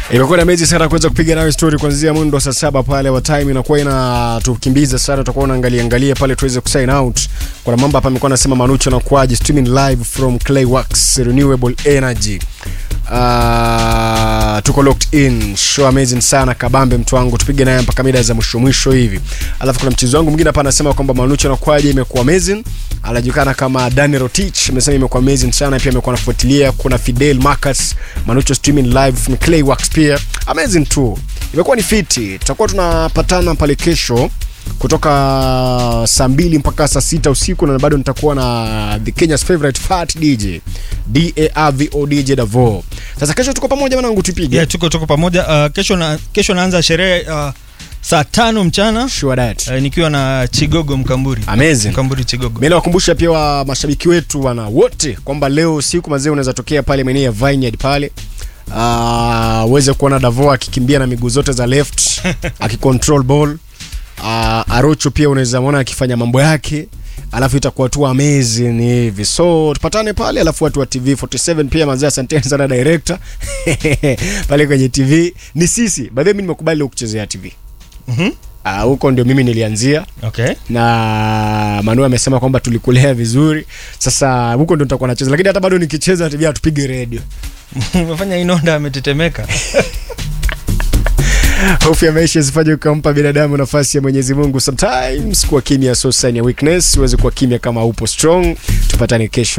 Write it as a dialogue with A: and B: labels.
A: Imekuwa na mechi sana kuweza kupiga nayo story kuanzia mundo saa saba pale wa time inakuwa inatukimbiza sana, tutakuwa unaangalia angalia pale tuweze kusign out. Kuna mambo hapa amekuwa anasema Manucho na kuaje streaming live from Clayworks Renewable Energy. Uh, tuko locked in show amazing sana kabambe mtu wangu tupige naye mpaka mida za mwisho mwisho hivi alafu kuna mchezo wangu mwingine hapa anasema kwamba manucho nakwaje imekuwa amazing anajulikana kama Daniel Rotich amesema imekuwa amazing sana pia amekuwa anafuatilia kuna Fidel Marcus Manucho streaming live from Clayworks pia amazing tu imekuwa ni fiti tutakuwa tunapatana pale kesho kutoka saa mbili mpaka saa sita usiku na bado nitakuwa na the Kenya's favorite fat DJ DARVO DJ Davo. Sasa kesho tuko pamoja mwanangu tupige.
B: yeah, tuko tuko pamoja uh, kesho na, kesho naanza sherehe uh, saa tano mchana
A: Sure that.
B: uh, nikiwa na Chigogo Mkamburi
A: Amazing.
B: Mkamburi Chigogo
A: Mimi nawakumbusha pia wa mashabiki wetu wana wote kwamba leo usiku mazee unaweza tokea pale maeneo ya Vineyard pale Ah, uweze kuona Davo akikimbia na miguu zote za left akicontrol ball. Uh, Arocho pia unaweza muona akifanya mambo yake alafu itakuwa tu amazing hivi so tupatane pale alafu watu wa tv 47 pia mazee asanteni sana director pale kwenye tv ni sisi by the way mimi nimekubali leo kuchezea tv
B: Mhm.
A: Ah, huko ndio mimi nilianzia
B: okay
A: na Manu amesema kwamba tulikulea vizuri. Sasa huko ndo nitakuwa nacheza, lakini hata bado nikicheza TV hatupige radio.
B: umefanya inonda ametetemeka
A: Hofu ya maisha isifanye ukampa binadamu nafasi ya Mwenyezi Mungu. Sometimes kuwa kimya so sign ya weakness, uweze kuwa kimya kama upo strong. Tupatane kesho.